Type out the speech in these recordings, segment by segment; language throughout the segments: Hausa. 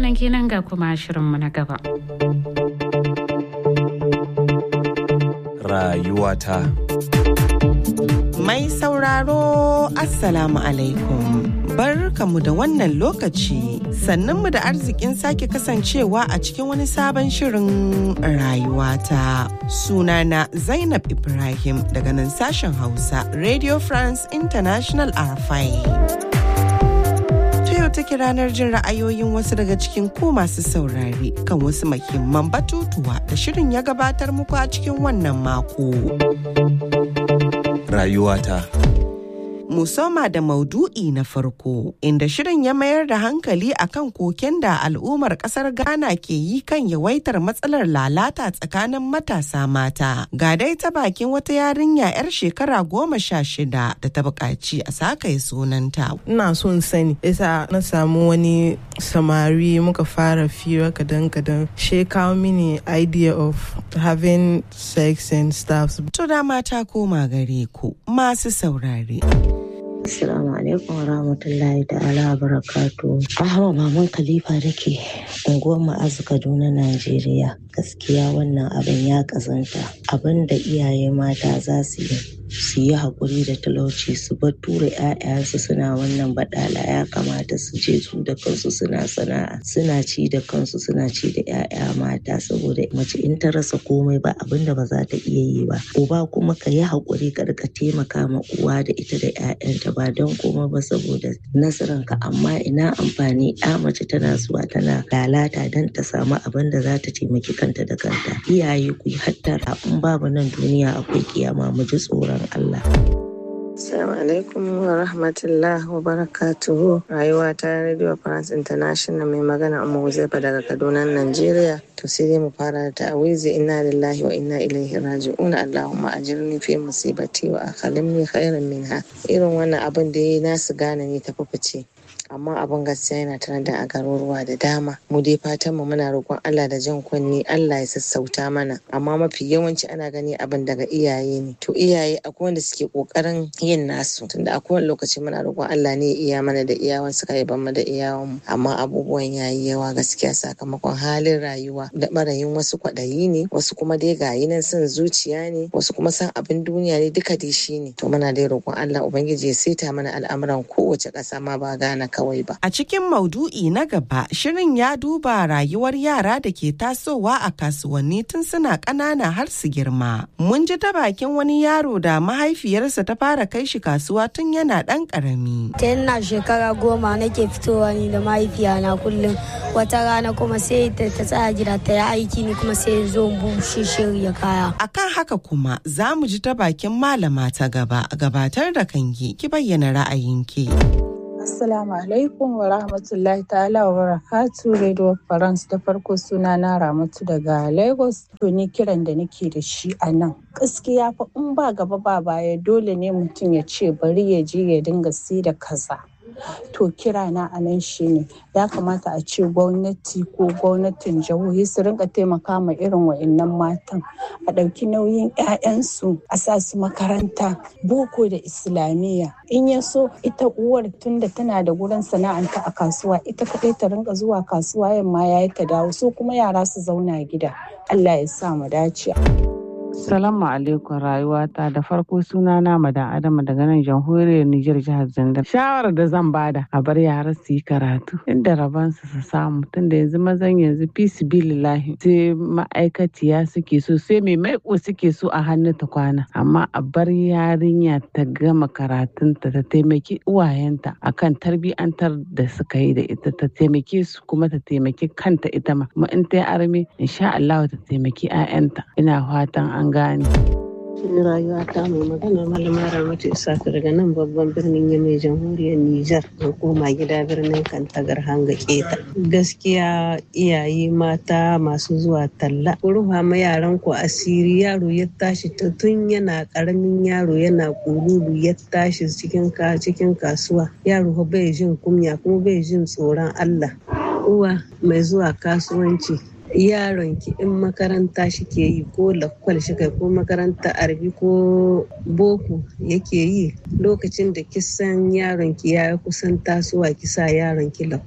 wannan kenan ga kuma shirinmu na gaba. Rayuwata. Mai sauraro Assalamu alaikum. Barkamu da wannan lokaci sannanmu da arzikin sake kasancewa a cikin wani sabon shirin rayuwata. Sunana Zainab Ibrahim daga nan sashen Hausa Radio France International RFI. yau take ranar jin ra'ayoyin wasu daga cikin ku masu saurare kan wasu mahimman batutuwa da shirin ya gabatar muku a cikin wannan mako. Rayuwata. Musoma da maudu'i na farko inda shirin ya mayar da hankali akan koken da al'ummar kasar Ghana ke yi kan yawaitar matsalar lalata tsakanin matasa mata. Ga dai ta bakin wata yarinya 'yar shekara goma sha shida da ta buƙaci a sakaye sunanta. ina son sani yasa na samu wani samari muka fara fira kadan kadan she kawo mini idea of having sex and stuff To da mata koma gare ku masu saurare. Assalamu alaikum wa rahmatullahi ta'ala wa barakatu. Ahma Maman Khalifa da ke unguwar Ma'azu Kaduna, Najeriya. Gaskiya wannan abin ya kazanta. Abin da iyaye mata za su yi su yi haƙuri da talauci su bar tura 'ya'yansu suna wannan baɗala ya kamata su je su da kansu suna sana'a suna ci da kansu suna ci da 'ya'ya mata saboda mace in ta rasa komai ba abin da ba za ta iya yi ba uba kuma ka yi haƙuri ka rika taimaka ma uwa da ita da 'ya'yanta ba don komai ba saboda nasaranka amma ina amfani 'ya mace tana zuwa tana lalata don ta samu abin da za ta taimaki kanta da kanta iyaye ku yi hattara in babu nan duniya akwai kiyama mu ji tsoron Allah. Assalamu alaikum wa rahmatullah wa barakatuhu rayuwa ta Radio France International mai magana amma Huzaifa daga Kaduna Najeriya to sai dai mu fara da ta'awizi inna lillahi wa inna ilaihi raji'un Allahumma ajirni fi musibati wa akhalimni khairan minha irin wannan abin da yayi nasu gane ne ta fice amma abin gaskiya yana tare da a garuruwa da dama mu dai fatan mu muna roƙon Allah da jan kunni Allah ya sassauta mana amma mafi yawanci ana gani abin daga iyaye ne to iyaye akwai wanda suke kokarin yin nasu tunda a kowane lokaci muna roƙon Allah ne ya iya mana da iyawan suka yi mu da iyawan mu amma abubuwan yayi yawa gaskiya sakamakon halin rayuwa da barayin wasu kwaɗayi ne wasu kuma dai gayi nan son zuciya ne wasu kuma san abin duniya ne duka dai shi ne to muna dai roƙon Allah ubangiji ya saita mana al'amuran kowace ƙasa ma ba gana kawai ba A cikin maudu'i na gaba, shirin ya duba rayuwar yara da ke tasowa a kasuwanni tun suna ƙanana har su girma. Mun ji ta bakin wani yaro da mahaifiyarsa ta fara kai shi kasuwa tun yana ɗan ƙarami. ta ina shekara goma nake fitowa ni da mahaifiyana kullum wata rana kuma sai ta ta tsaya gida ta yi aiki ni kuma sai zo in bushe shirya kaya Akan haka kuma za mu ji ta bakin malama ta gaba gabatar da kanki ki bayyana ra'ayinki. Assalamu alaikum wa rahmatullahi ta'ala wa barakatu Radio France da farko suna na Ramatu daga Lagos. To ni kiran da nake da shi a nan. Gaskiya fa in ba gaba ba baya dole ne mutum ya ce bari ya je ya dinga sai da kaza. To kira na a nan shine ya kamata a ce gwamnati ko gwamnatin jihohi su rinka taimaka ma irin wa'annan matan a ɗauki nauyin 'ya'yansu a sa su makaranta boko da islamiyya in ya so ita uwar tunda tana da gurin sana'anta a kasuwa ita kaɗai ta rinka zuwa kasuwa yamma ya ta dawo so kuma yara su zauna gida Allah ya sa mu dace. Salamu alaikum rayuwata da farko suna na madan Adama daga nan jamhuriyar Nijar jihar Zandar. Shawarar da zan bada a bar yara su yi karatu inda rabansu su samu tunda yanzu mazan yanzu fi bilillahi sai ma'aikaciya suke so sai mai maiko suke so a hannu ta kwana amma a bar yarinya ta gama karatunta ta taimaki uwayenta akan tarbiyantar da suka yi da ita ta taimake su kuma ta taimaki kanta ita ma kuma in ta yi arme insha Allah ta taimaki 'ya'yanta ina fatan an gane. Ni rayuwa ta mai magana malama Ramatu Isaka daga nan babban birnin Yamai jamhuriyar Nijar da koma gida birnin Kantagar hanga keta. Gaskiya iyaye mata masu zuwa talla. Ku ruha ma yaran ku asiri yaro ya tashi tun yana karamin yaro yana kururu ya tashi cikin cikin kasuwa. Yaro bai jin kunya kuma bai jin tsoron Allah. Uwa mai zuwa kasuwanci yaron ki in makaranta shike yi ko lakwal shi kai ko makaranta arbi ko boko yake yi lokacin da kisan yaron ki ya kusan tasowa ki sa yaron ki lakwal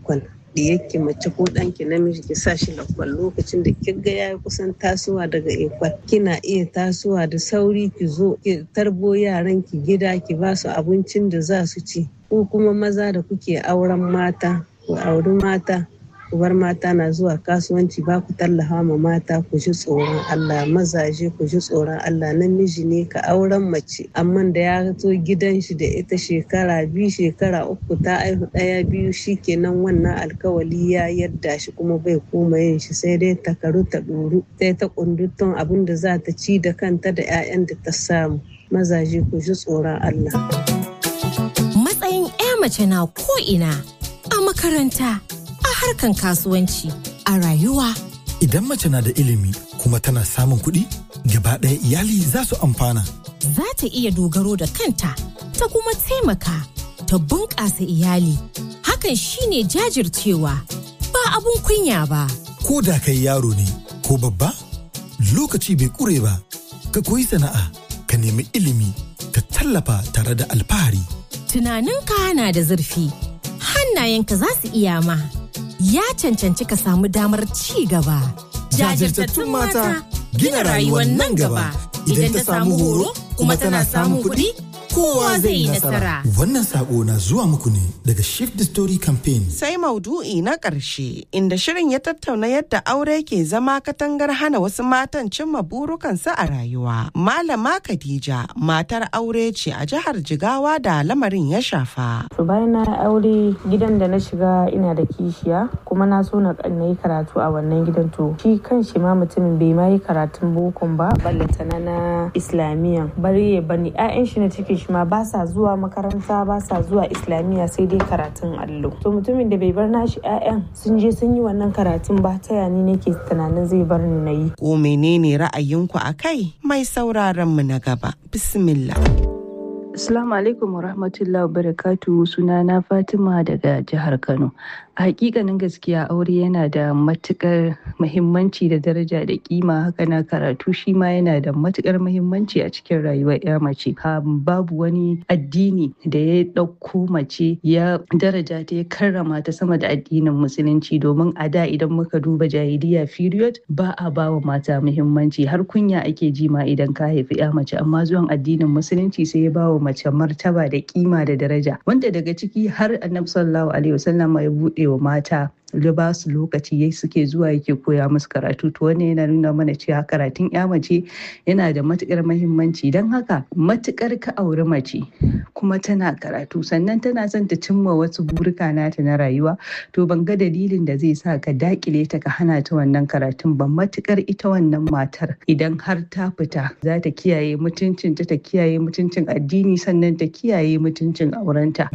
diyakki mace ko ɗanki namiji ki sa shi lakwal lokacin da kiga ya kusan tasowa daga ekwal kina iya tasowa da sauri ki zo ki tarbo yaran ki gida ki ba su abincin da za su ci ko kuma maza da kuke auren mata ku auri mata ku bar mata na zuwa kasuwanci ba ku tallafa ma mata ku ji tsoron Allah mazaje ku ji tsoron Allah namiji ne ka auren mace amma da ya zo gidan shi da ita shekara biyu shekara uku ta aihu ɗaya biyu shikenan wannan alkawali ya yadda shi kuma bai koma yin shi sai dai ta karu ta ɗoru sai ta kundutun abin da za ta ci da kanta da 'ya'yan da ta samu mazaje ku ji tsoron Allah. Matsayin 'ya mace na ko'ina a makaranta a harkan kasuwanci a rayuwa. Idan mace na da ilimi kuma tana samun kuɗi, gaba ɗaya iyali za su amfana. Za ta iya dogaro da kanta, ta kuma taimaka, ta bunƙasa iyali. Hakan shine jajircewa, ba abun kunya ba. Ko da kai yaro ne, ko babba, lokaci bai ƙure ba, ka koyi sana'a, ka nemi ilimi, ka tallafa tare da alfahari. Tunaninka na da zurfi, hannayenka za su iya ma. ya cancanci ka samu damar ci gaba. Jajirtattun mata gina rayuwar nan gaba idan ta samu horo kuma tana samun kuɗi kowa zai yi nasara. Wannan sako na zuwa muku ne daga Shift the Story Campaign. Sai maudu'i na ƙarshe inda shirin ya tattauna yadda aure ke zama katangar hana wasu matan cimma burukansu a rayuwa. Malama Khadija matar aure ce a jihar Jigawa da lamarin ya shafa. To bayan na aure gidan da na shiga ina da kishiya kuma na so na yi karatu a wannan gidan to shi kan shi ma mutumin bai ma yi karatun bokon ba ballantana na islamiyan bari ya bani 'ya'yan shi na cikin shi ma ba sa zuwa makaranta ba sa zuwa islamiyya sai dai karatun allo to mutumin da bai bar nashi 'ya'yan sun je sun yi wannan karatun ba ta yani nake tunanin zai bar ni na yi ko menene ra'ayinku a kai mai sauraron mu na gaba bismillah Assalamu alaikum wa rahmatullahi wa barakatu sunana Fatima daga jihar Kano. A hakikanin gaskiya aure yana da matukar muhimmanci da daraja da kima haka na karatu shi ma yana da matukar muhimmanci a cikin rayuwar ya mace. Babu wani addini da ya ɗauko mace ya daraja ta ya karrama ta sama da addinin musulunci domin a da idan muka duba jahiliya period ba a ba wa mata muhimmanci har kunya ake ji ma idan ka haifi ya mace amma zuwan addinin musulunci sai ya ba wa mace martaba da kima da daraja wanda daga ciki har annabi sallallahu alaihi wasallam ya bude wa mata da ba su lokaci yai suke zuwa yake koya musu karatu to wannan yana nuna mana cewa karatun ya mace yana da matukar mahimmanci don haka matukar ka auri mace kuma tana karatu sannan tana son ta cimma wasu burika nata na rayuwa to ban ga dalilin da zai sa ka dakile ta ka hana ta wannan karatun ba matukar ita wannan matar idan har ta fita za ta kiyaye mutuncinta ta kiyaye mutuncin addini sannan ta kiyaye mutuncin aurenta.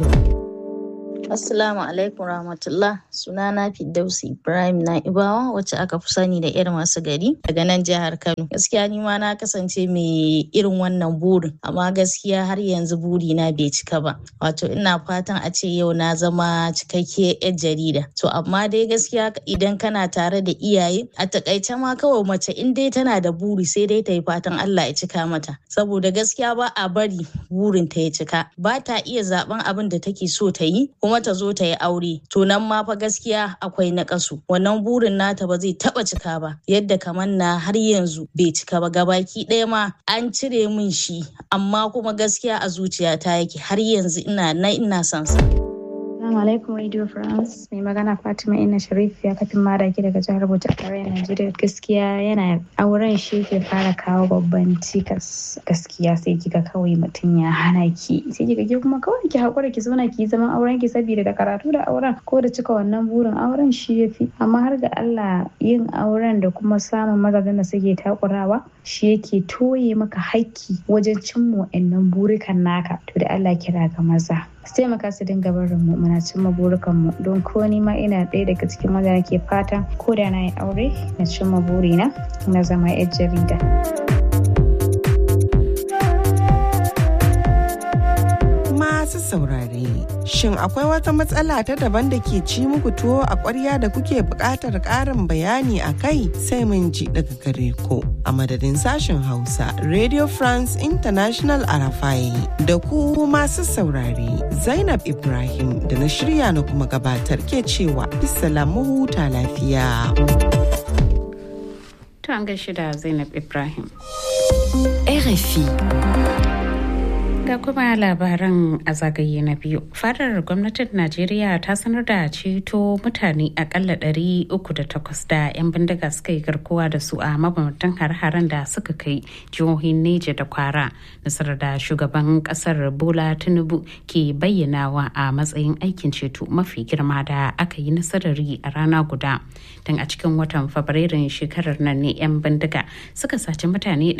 Assalamu alaikum rahmatullah sunana Firdausi Ibrahim Na'ibawa wacce aka fi sani da irin masu gari daga nan jihar Kano. Gaskiya ni ma na kasance mai irin wannan burin amma gaskiya har yanzu buri na bai cika ba. Wato ina fatan a ce yau na zama cikakke yar jarida. To amma dai gaskiya idan kana tare da iyaye a takaice ma kawai mace in dai tana da buri sai dai ta yi fatan Allah ya cika mata. Saboda gaskiya ba a bari burin ta ya cika. Ba ta iya zaben abin da take so ta yi kuma ta zo ta yi aure to nan ma fa gaskiya akwai naƙasu wannan burin nata ba zai taba cika ba yadda kamar na har yanzu bai cika ba gabaki ɗaya ma an cire min shi amma kuma gaskiya a zuciyata yake har yanzu ina na ina son sa Assalamu alaikum Radio France mai magana Fatima Ina Sharif ya kafin maraki daga jihar Bauchi a tarayyar Najeriya gaskiya yana auren shi ke fara kawo babban cikas gaskiya sai kika kawai mutum ya hana ki sai kika ki kuma kawai ki hakura ki zauna ki zaman auren ki saboda da karatu da auren ko da cika wannan burin auren shi yafi amma har ga Allah yin auren da kuma samun mazajen da suke takurawa shi yake toye maka haƙƙi wajen cimma wa'annan burikan naka to da Allah kira ga maza su taimaka su dinga barin mu muna cimma burukan mu don ko ni ma ina ɗaya daga cikin maza nake fatan ko da na yi aure na cimma burina na zama yar jarida. masu saurare, shin akwai wata matsala ta daban da ke ci muku tuwo a ƙwarya da kuke buƙatar ƙarin bayani a kai sai mun ji daga gare ku. A madadin sashen Hausa, Radio France International Arafai da ku masu saurare, Zainab Ibrahim da na shirya na kuma gabatar ke cewa mu huta lafiya. To an gaishe da Zainab Ibrahim. RFI. Ga kuma labaran a zagaye na biyu. Fadar gwamnatin Najeriya ta sanar da ceto mutane akalla ɗari uku da takwas da 'yan bindiga suka yi garkuwa da su a mabamtan har-haren da suka kai jihohin Neja da Kwara. Nasarar da shugaban kasar Bola Tinubu ke bayyanawa a matsayin aikin ceto mafi girma da aka yi nasarari a rana guda. Tun a cikin watan Fabrairun shekarar nan ne 'yan bindiga suka saci mutane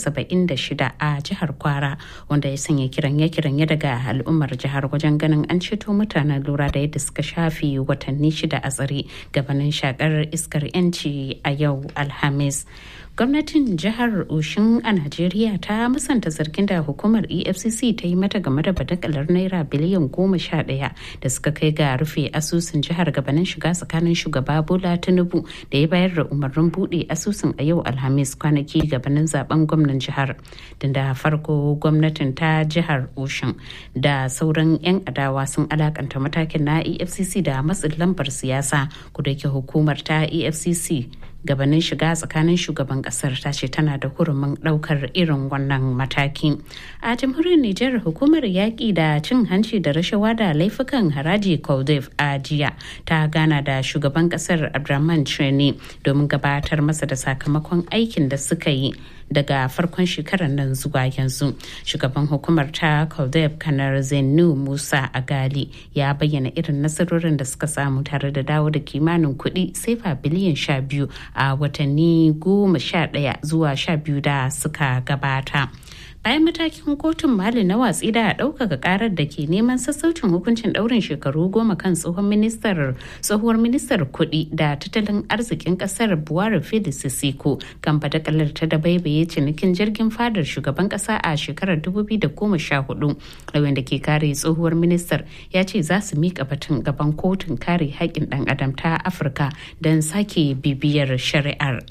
176 a jihar Kwara wanda ya sanya kiranye-kiranye daga al'ummar jihar wajen ganin an ceto mutanen lura da yadda suka shafe watanni shida a tsare gabanin shakar iskar yanci a yau alhamis gwamnatin jihar oshin a najeriya ta musanta zargin da hukumar efcc ta yi mata game da badakalar naira biliyan goma sha daya da suka kai ga rufe asusun jihar gabanin shiga tsakanin shugaba bola tinubu da ya bayar da umarnin bude asusun a yau alhamis kwanaki gabanin zaben gwamnan jihar da farko gwamnatin ta jihar oshin da sauran 'yan adawa sun alakanta matakin na efcc da matsin lambar siyasa kudake hukumar ta efcc gabanin shiga tsakanin shugaban kasar ta ce tana da hurumin daukar irin wannan mataki a jamhuriyar nijar hukumar yaƙi da cin hanci da rashawa da laifukan haraji koldef a jiya ta gana da shugaban kasar abdulrahman chene domin gabatar masa da sakamakon aikin da suka yi daga farkon shekarar nan zuwa yanzu shugaban hukumar ta koldef kanar zenu musa agali ya bayyana irin nasarorin da suka samu tare da dawo da kimanin kuɗi sefa biliyan sha biyu a watanni goma sha ɗaya zuwa sha biyu da suka gabata. bayan matakin kotun mali na watsi da ɗaukaka karar da ke neman sassaucin hukuncin ɗaurin shekaru goma kan tsohon ministar tsohuwar ministar kuɗi da tattalin arzikin ƙasar buwari felix sisiko kan badakalar ta da baibaye cinikin jirgin fadar shugaban ƙasa a shekarar 2014 lauyan da ke kare tsohuwar ministar ya ce za su miƙa batun gaban kotun kare haƙƙin ɗan adam ta afirka don sake bibiyar shari'ar.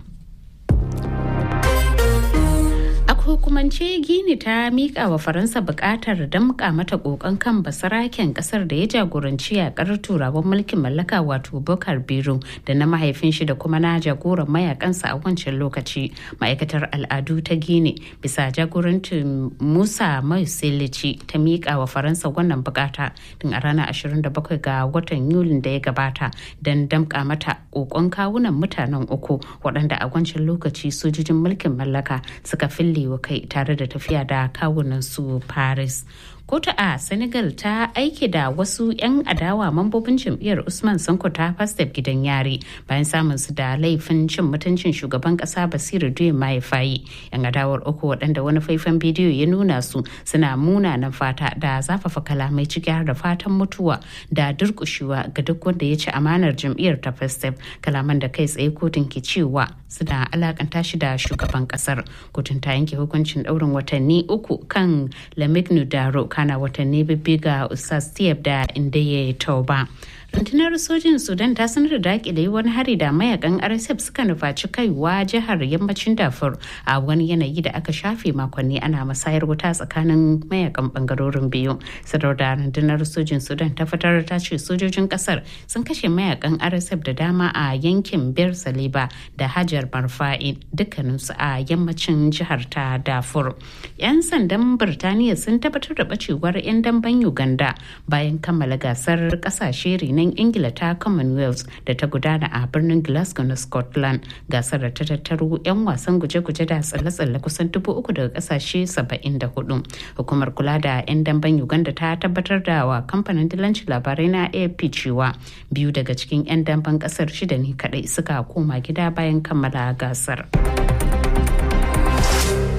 hukumance gini ta mika wa faransa bukatar damka mata kokon kan basaraken kasar da ya jagoranci yakar turawan mulkin mallaka wato bokar biro da na mahaifin shi da kuma na jagoran mayakansa a wancan lokaci ma'aikatar al'adu ta gini bisa jagorancin musa mai ta mika wa faransa wannan bukata tun a ranar 27 ga watan yulin da ya gabata don damka mata kokon kawunan mutanen uku waɗanda a wancan lokaci sojojin mulkin mallaka suka fille wa kai tare da tafiya da kawunan su paris kotu a senegal ta aiki da wasu 'yan adawa mambobin jam'iyyar usman sanko ta fastef gidan yare bayan samun su da laifin cin mutuncin shugaban kasa basiru duyin mahaifayi 'yan adawar uku waɗanda wani faifan bidiyo ya nuna su suna munanan fata da zafafa kalamai ciki har da fatan mutuwa da durkushewa ga duk wanda ya ci amanar jam'iyyar ta fastef kalaman da kai tsaye kotun ke cewa suna alakanta shi da shugaban kasar kotun ta yanke hukuncin ɗaurin watanni uku kan lamignu daro kana watanni bibbiga ustaz tiyab da inda ya tauba rundunar sojin sudan ta sanar da dakile wani hari da mayakan rsf suka nufaci kaiwa jihar yammacin dafur a wani yanayi da aka shafe makonni ana musayar wuta tsakanin mayakan bangarorin biyu sadar da rundunar sojin sudan ta fitar ta ce sojojin kasar sun kashe mayakan rsf da dama a yankin bir saliba da hajar marfa'i dukkaninsu a yammacin jihar ta dafur yan sandan birtaniya sun tabbatar da bacewar 'yan damben uganda bayan kammala gasar kasashe nan ingila ta commonwealth da ta gudana a birnin glasgow na scotland gasar da ta tattaro 'yan wasan guje-guje da tsalle-tsalle kusan dubu uku daga kasashe 74 hukumar kula da 'yan damben uganda ta tabbatar da wa kamfanin dilanci labarai na afp cewa biyu daga cikin 'yan damben kasar shida ne kadai suka koma gida bayan kammala gasar.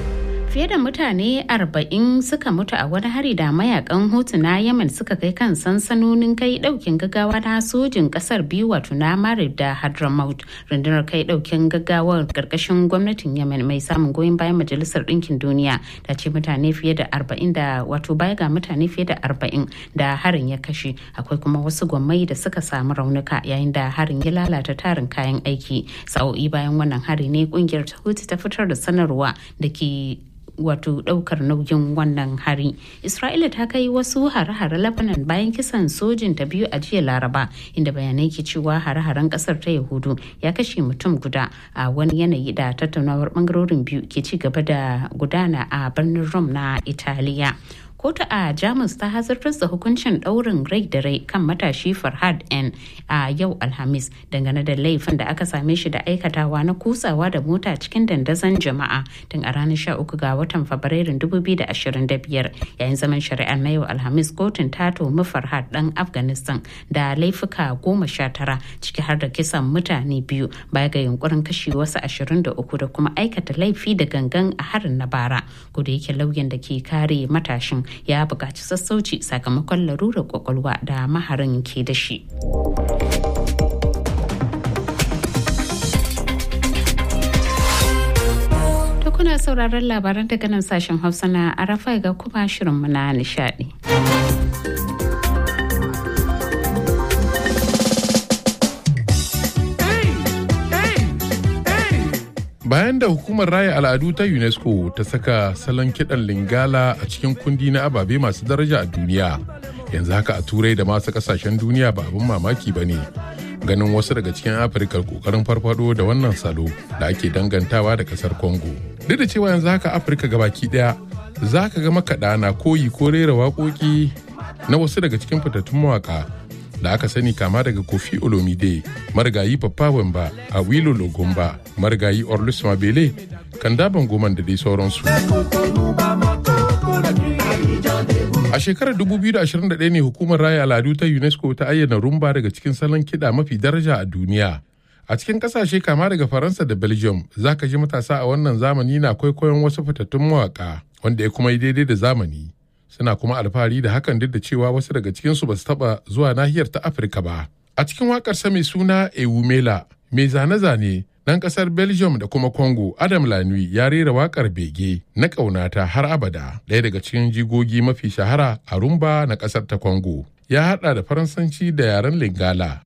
Fiye da mutane 40 suka mutu a wani hari da mayakan Hutu na Yemen suka kai kan sansanonin kai daukin gaggawa na sojin kasar biyu wato na Marib da Hadramaut. Rundunar kai daukin gaggawar karkashin gwamnatin Yemen mai samun goyon bayan Majalisar Dinkin Duniya ta ce mutane fiye da 40 da wato baya ga mutane fiye da 40 da harin ya kashe. Akwai kuma wasu gwammai da suka samu raunuka yayin da harin ya lalata tarin kayan aiki. Sa'o'i bayan wannan hari ne kungiyar ta Hutu ta fitar da sanarwa da ke wato daukar nauyin wannan hari isra'ila ta kai wasu hare-hare lebanon bayan kisan sojin ta biyu a jiya laraba inda bayanai ke cewa hare-haren kasar ta yahudu ya kashe mutum guda a wani yanayi da tattaunawar bangarorin biyu ke ci gaba da gudana a birnin rome na italiya kotu a jamus ta hazartar da hukuncin daurin rai da rai kan matashi farhad n a yau alhamis dangane da laifin da aka same shi da aikatawa na kusawa da mota cikin dandazon jama'a tun a ranar 13 ga watan fabrairun 2025 yayin zaman shari'ar na yau alhamis kotun ta tomi farhad dan afghanistan da laifuka goma sha tara ciki har da kisan mutane biyu baya ga yunkurin kashe wasu 23 da kuma aikata laifi da gangan a harin na bara ko da yake lauyan da ke kare matashin ya buƙaci sassauci sakamakon larurar kwakwalwa da maharin ke da shi. kuna sauraron labaran daga nan sashen hausa na arafa ga kuma shirinmu na nishadi. bayan da hukumar raya al'adu ta unesco ta saka salon kiɗan lingala a cikin kundi na ababe masu daraja a duniya yanzu haka a turai da masu kasashen duniya ba abin mamaki ba ne ganin wasu daga cikin afirka kokarin farfado da wannan salo da ake dangantawa da kasar congo duk da cewa yanzu haka afirka gabaki daya za ka ga makaɗa na koyi ko rera waƙoƙi na wasu daga cikin fitattun mawaƙa da aka sani kama daga kofi olomide marigayi papa wamba a wilo logomba marigayi orlus mabele kan daban goman da dai sauransu a shekarar 2021 ne hukumar raya al'adu ta unesco ta ayyana rumba daga cikin salon kiɗa mafi daraja a duniya a cikin kasashe kama daga faransa da belgium za ka ji matasa a wannan zamani na kwaikwayon wasu fitattun mawaka wanda ya kuma yi daidai da zamani suna kuma alfahari da hakan duk da cewa wasu daga cikinsu ba su taba zuwa nahiyar ta afirka ba a cikin wakarsa mai suna ewumela mai zane-zane ɗan ƙasar belgium da kuma congo adam lanui ya rera wakar bege na ƙaunata har abada ɗaya daga cikin jigogi mafi shahara a rumba na ƙasar ta congo ya haɗa da faransanci da yaren lingala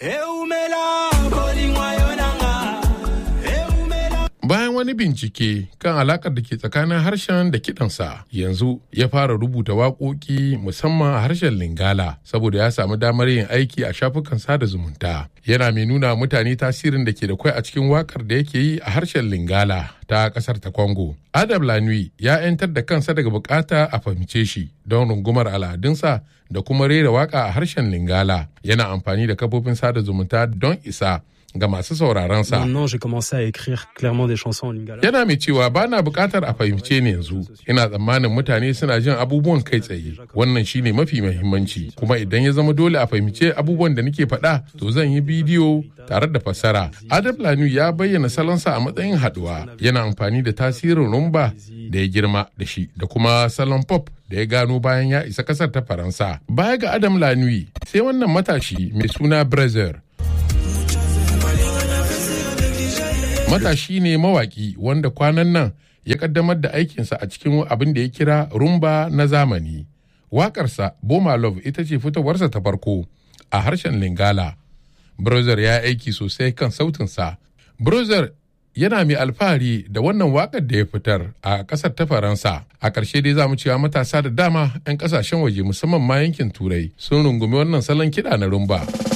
bayan wani bincike kan alakar da ke tsakanin harshen da kidansa yanzu ya fara rubuta waƙoƙi musamman a harshen lingala saboda ya samu damar yin aiki a shafukan sada zumunta yana mai nuna mutane tasirin da ke da kwai a cikin wakar da yake yi a harshen lingala ta kasar ta congo adam lanui ya 'yantar da kansa daga bukata a fahimce shi don rungumar al'adunsa da kuma rera waka a harshen lingala yana amfani da kafofin sada zumunta don isa ga masu sauraron sa. Yana mai cewa ba na bukatar a fahimce ni yanzu. Ina tsammanin mutane suna jin abubuwan kai tsaye. Wannan shine mafi mahimmanci. Kuma idan ya zama dole a fahimce abubuwan da nake faɗa, to zan yi bidiyo tare da fassara. Adam Lanu ya bayyana salonsa a matsayin haɗuwa. Yana amfani da tasirin rumba da ya girma da shi da kuma salon pop da ya gano bayan ya isa kasar ta Faransa. Baya ga Adam Lanui, sai wannan matashi mai suna Brazil matashi ne mawaki wanda kwanan nan ya kaddamar da aikinsa a cikin abin da ya kira rumba na zamani. Waƙarsa Boma Love ita ce fitowarsa ta farko a harshen Lingala. Brother ya aiki sosai kan sautinsa. Brother yana mai alfahari da wannan waƙar da ya fitar a ƙasar ta Faransa. A ƙarshe dai za mu cewa matasa da dama 'yan ƙasashen waje musamman ma yankin Turai sun rungumi wannan salon kiɗa na rumba.